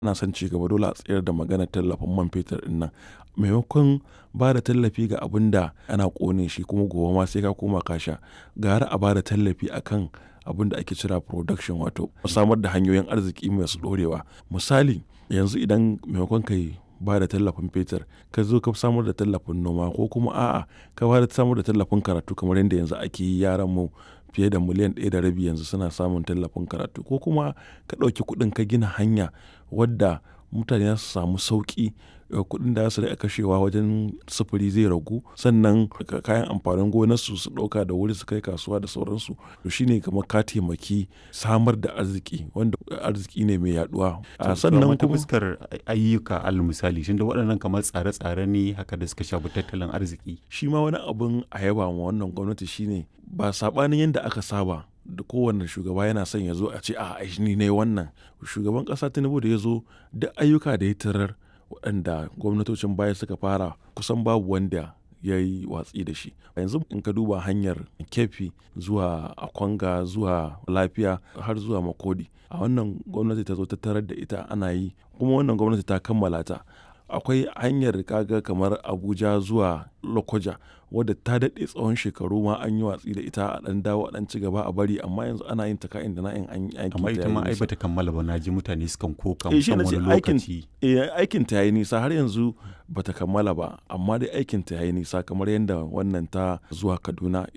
ana son ci gaba dole a tsayar da maganar tallafin man fetur ɗin nan maimakon ba da tallafi ga abin da ana ƙone shi kuma gobe ma sai ka koma ka sha gara a ba da tallafi akan abin da ake cira production wato samar da hanyoyin arziki masu ɗorewa misali yanzu idan maimakon kai ba da tallafin fetur ka zo ka samar da tallafin noma ko kuma a'a ka ba da samar da tallafin karatu kamar yadda yanzu ake yi yaran mu fiye da miliyan ɗaya da rabi yanzu suna samun tallafin karatu ko kuma ka ɗauki kuɗin ka gina hanya wadda mutane za su samu sauƙi kuɗin da za su riƙa kashewa wajen sufuri zai ragu sannan kayan amfanin gonarsu su ɗauka da wuri su kai kasuwa da sauransu to shine kamar ka taimaki samar da arziki wanda arziki ne mai yaduwa sannan kuma fuskar ayyuka al misali shin da waɗannan kamar tsare-tsare ne haka da suka shafi tattalin arziki shi ma wani abin a yaba ma wannan gwamnati shine ba saɓanin yadda aka saba da kowane shugaba yana son ya zo a ce a ni ne wannan shugaban ƙasa tinubu da ya zo duk ayyuka da ya tarar waɗanda gwamnatocin baya suka fara kusan babu wanda ya yi watsi da shi yanzu in ka duba hanyar kefi zuwa akwanga zuwa lafiya har zuwa makodi a wannan gwamnati ta zo ta tarar da ita ana yi kuma wannan gwamnati ta kammala ta akwai hanyar kaga kamar abuja zuwa lokoja wadda ta daɗe tsawon shekaru ma an yi watsi da ita a ɗan dawo a ɗan ci gaba a bari amma yanzu ana yin ta ka'in da na'in an aiki amma ita ma ai bata kammala ba na ji mutane sukan koka Eh, shi musamman na wani ce aikin- lokaci Eh, aikin ta yayi nisa har yanzu bata kammala ba amma dai aikin ta yayi nisa kamar yadda wannan ta zuwa kaduna